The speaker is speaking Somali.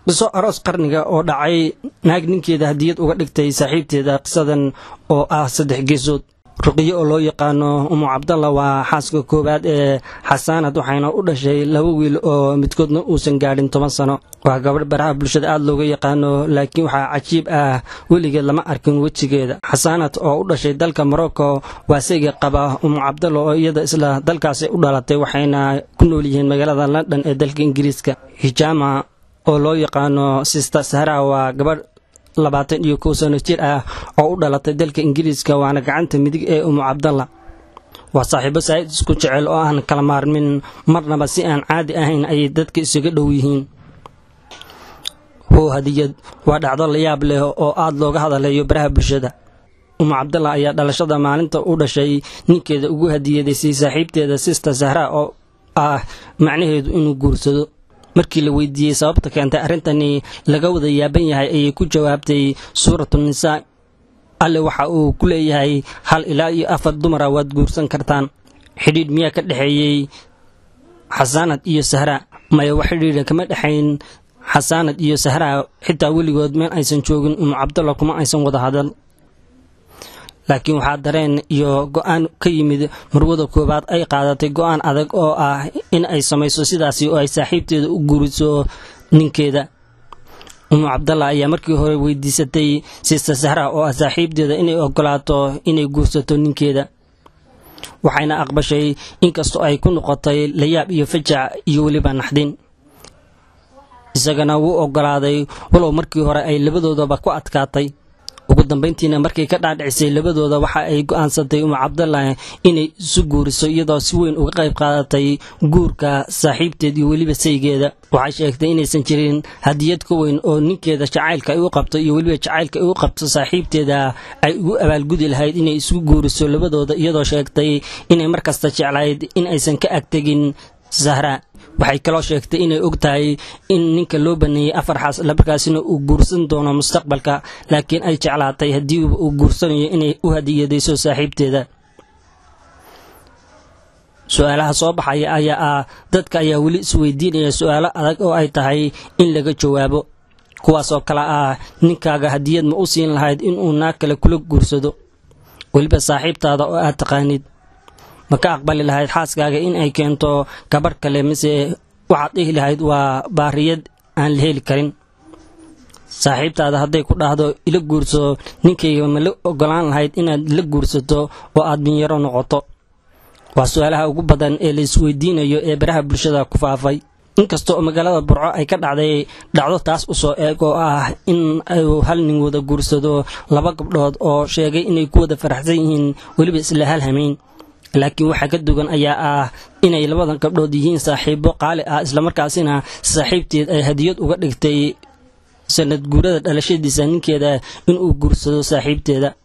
qiso aroos qarniga oo dhacay naag ninkeeda hadiyad uga dhigtay saaxiibteeda qisadan oo ah saddex geesood ruqiyo oo loo yaqaano umu cabdalla waa xaaska koowaad ee xasaanad waxayna u dhashay laba wiil oo midkoodna uusan gaadhin toban sano waa gabadh baraha bulshada aada looga yaqaano laakiin waxaa cajiib ah weligeed lama arkin wejigeeda xasaanad oo u dhashay dalka morocco waa sayga qaba umu cabdalla oo iyada isla dalkaasi u dhalatay waxayna ku nool yihiin magaalada london ee dalka ingiriiska hijaama oo loo yaqaano sista sahra waa gabadh labaatan iyo kow sano jir ah oo u dhalatay dalka ingiriiska waana gacanta midig ee umu cabdalla waa saaxiibo saa'id isku jecel oo aan kala maarmin marnaba si aan caadi ahayn ayay dadka isaga dhow yihiin how hadiyad waa dhacdo la yaab leh oo aada looga hadalayo baraha bulshada umu cabdalla ayaa dhalashada maalinta u dhashay ninkeeda ugu hadiyadaysay saaxiibteeda sista sahra oo ah macnaheedu inuu guursado markii la weydiiyey sababta keentay arrintani laga wada yaaban yahay ayay ku jawaabtay suuratu nisaa alle waxa uu ku leeyahay hal ilaa iyo afar dumara waad guursan kartaan xidhiidh miyaa ka dhexeeyey xasaanad iyo sahra maya wax xidhiidha kama dhexayn xasaanad iyo sahra xitaa weligood meel aysan joogin umu cabdalla kuma aysan wada hadal laakiin waxaa dareen iyo go-aan ka yimid marwada koowaad ay qaadatay go-aan adag oo ah in ay samayso sidaasi oo ay saaxiibteeda u guuriso ninkeeda umu cabdalla ayaa markii hore weydiisatay sista sahra oo ah saaxiibteeda inay ogolaato inay guursato ninkeeda waxayna aqbashay inkastoo ay ku noqotay layaab iyo fajac iyo weliba naxdin isagana wuu ogolaaday walow markii hore ay labadoodaba ku adkaatay ugu dambayntiina markay ka dhaadhicisay labadooda waxa ay go-aansatay umu cabdalla inay isu guuriso iyadoo si weyn uga qayb qaadatay guurka saaxiibteed iyo weliba saygeeda waxay sheegtay inaysan jirin hadiyad ka weyn oo ninkeeda jacaylka ay u qabto iyo weliba jacaylka ay u qabto saaxiibteeda ay ugu abaalgudi lahayd inay isu guuriso labadooda iyadoo sheegtay inay markasta jeclayd in aysan ka agtegin sahra waxay kaloo sheegtay inay og tahay in ninka loo baneeyey afar xaas markaasina uu guursan doono mustaqbalka laakiin ay jeclaatay haddii uu guursanayo inay u hadiyadayso saaxiibteeda su-aalaha soo baxaya ayaa ah dadka ayaa weli isweydiinaya su-aalo adag oo ay tahay in laga jawaabo kuwaasoo kale ah ninkaaga hadiyad ma u siin lahayd inuu naag kale kula guursado weliba saaxiibtaada oo aad taqaanid ma ka aqbali lahayd xaaskaaga in ay keento gabarh kale mise waxaad dhihi lahayd waa baariyad aan la heli karin saaxiibtaada hadday ku dhahdo ila guurso ninkayga ma la ogolaan lahayd inaad la guursato oo aad binyaro noqoto waa su-aalaha ugu badan ee la isweydiinayo ee baraha bulshada ku faafay inkasta oo magaalada burco ay ka dhacday dhacdo taas usoo eeg oo ah in uu hal nin wada guursado laba gabdhood oo sheegay inay ku wada faraxsan yihiin weliba isla hal hamayn laakiin waxaa ka dugan ayaa ah inay labadan gabdhood yihiin saaxiibo qaali ah islamarkaasina saaxiibteed ay hadiyad uga dhigtay sanad guurada dhalashadiisa ninkeeda inuu guursado saaxiibteeda